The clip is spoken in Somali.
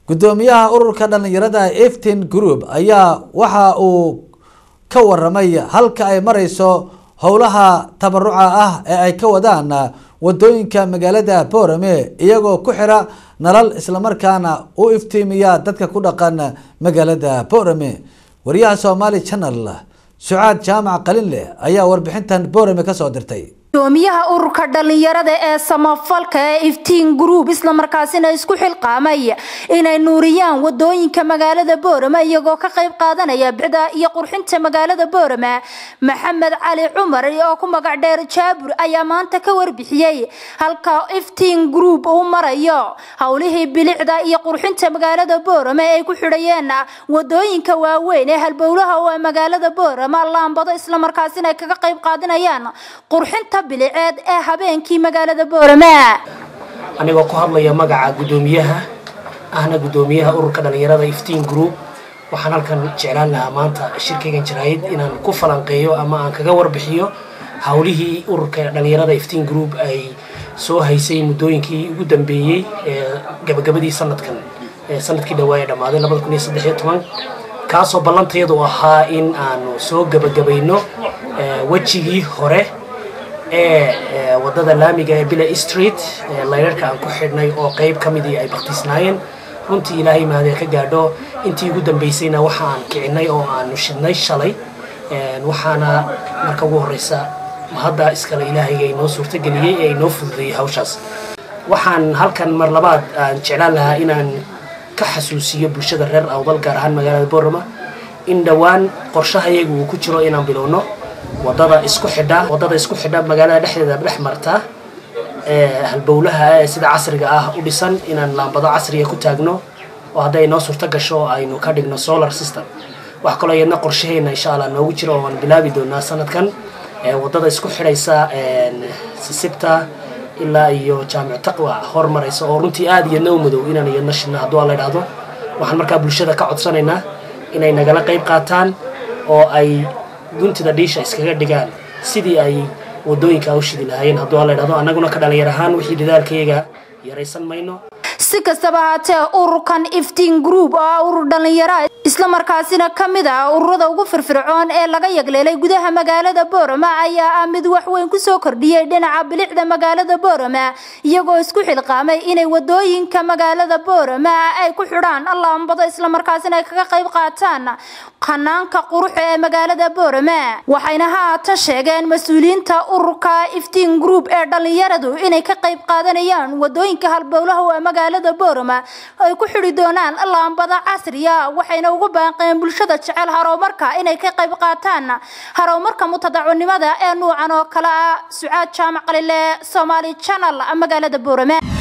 gudoomiyaha ururka dhalinyarada eftin group ayaa waxa uu ka waramay halka ay mareyso howlaha tabaruca ah ee ay ka wadaan wadooyinka magaalada boorame iyagoo ku xira nalal islamarkaana u iftiimiya dadka ku dhaqan magaalada boorame wariyaha somaali channel sucaad jaamac qalinleh ayaa warbixintan boorame kasoo dirtay gudoomiyaha ururka dhalinyarada ee samafalka ee iftiin group islamarkaasina isku xilqaamay inay nuuriyaan wadooyinka magaalada boorama iyagoo ka qayb qaadanaya bicda iyo qurxinta magaalada boorama maxamed cali cumar oo ku magac dheer jaabur ayaa maanta ka warbixiyey halka iftiin group uu marayo howlihii bilicda iyo qurxinta magaalada boorama ay ku xidhayeen wadooyinka waaweyn ee halbowlaha oo magaalada boorama laambado islamarkaasina ay kaga qayb qaadanayaan qurxinta biliceed ee habeenkii magaalada boorama anigoo ku hadlaya magaca guddoomiyaha ahna guddoomiyaha ururka dhalinyarada iftiin group waxaan halkan jeclaan lahaa maanta shirkaygan jaraayid inaan ku falanqeeyo ama aan kaga warbixiyo howlihii ururka dhalinyarada iftiin group ay soo haysay muddooyinkii ugu dambeeyey ee gabagabadii sanadkan ee sanadkii dhawaa ee dhammaaday labada kun iyo saddex iyo toban kaasoo ballantayadu ahaa in aanu soo gabagabayno wejigii hore ee wadada laamiga ee bila street layrarka aan ku xidhnay oo qeyb ka midii ay baktisnaayeen runtii ilaahay mahadee ka gaadho intii ugu dambeysayna waxa aan kicinay oo aanu shidnay shalay waxaana marka ugu horeysa hadda iskale ilaahayga inoo suurtageliyey ee inoo fududeeyey hawshaas waxaan halkan mar labaad aan jeclaan lahaa inaan ka xasuusiyo bulshada reer awdal gaar ahaan magaalada boorama in dhowaan qorshahayagu uu ku jiro inaan bilowno wadada isku xidha wadada isku xidha magaalada dhexdeeda dhex marta ee halbowlaha ee sida casriga ah u dhisan inaan laambado casriga ku taagno oo hadday noo suurto gasho aynu ka dhigno solar system wax kaloo iyadna qorshaheena insha allah noogu jiro oo aan bilaabi doonaa sanadkan wadada isku xidhaysa sisibta ilaa iyo jaamic taqwa hormaraysa oo runtii aada iyadna u madow inaan iyadna shidna hadduu alla idhaahdo waxaan markaa bulshada ka codsanaynaa inay nagala qayb qaataan oo ay guntida dhiisha iskaga dhigaan sidii ay wadooyinka u shidi lahaayeen hadduu alla idhahdo annaguna ka dhalinyar ahaan wixii dadaalkayaga yaraysan mayno si kastaba haatee ururkan iftiin group oo urur dhalinyara islamarkaasina ka mid ah ururada ugu firfircoon ee laga yagleelay gudaha magaalada boorama ayaa ah mid waxweyn kusoo kordhiyey dhinaca bilicda magaalada boorama iyagoo isku xilqaamay inay wadooyinka magaalada boorama ay ku xidhaan laambado islamarkaasina ay kaga qayb qaataan qanaanka quruxa ee magaalada boorama waxayna haatan sheegeen mas-uuliyiinta ururka iftiin group ee dhalinyaradu inay ka qayb qaadanayaan wadooyinka halbowlaha ee magaalada boorama ay ku xidhi doonaan laambada casriya waxayna ugu baaqeen bulshada jecel harowmarka inay ka qayb qaataan harowmarka mutadaconimada ee nuucan oo kale ah sucaad jaamac qalile somaali channel magaalada boorame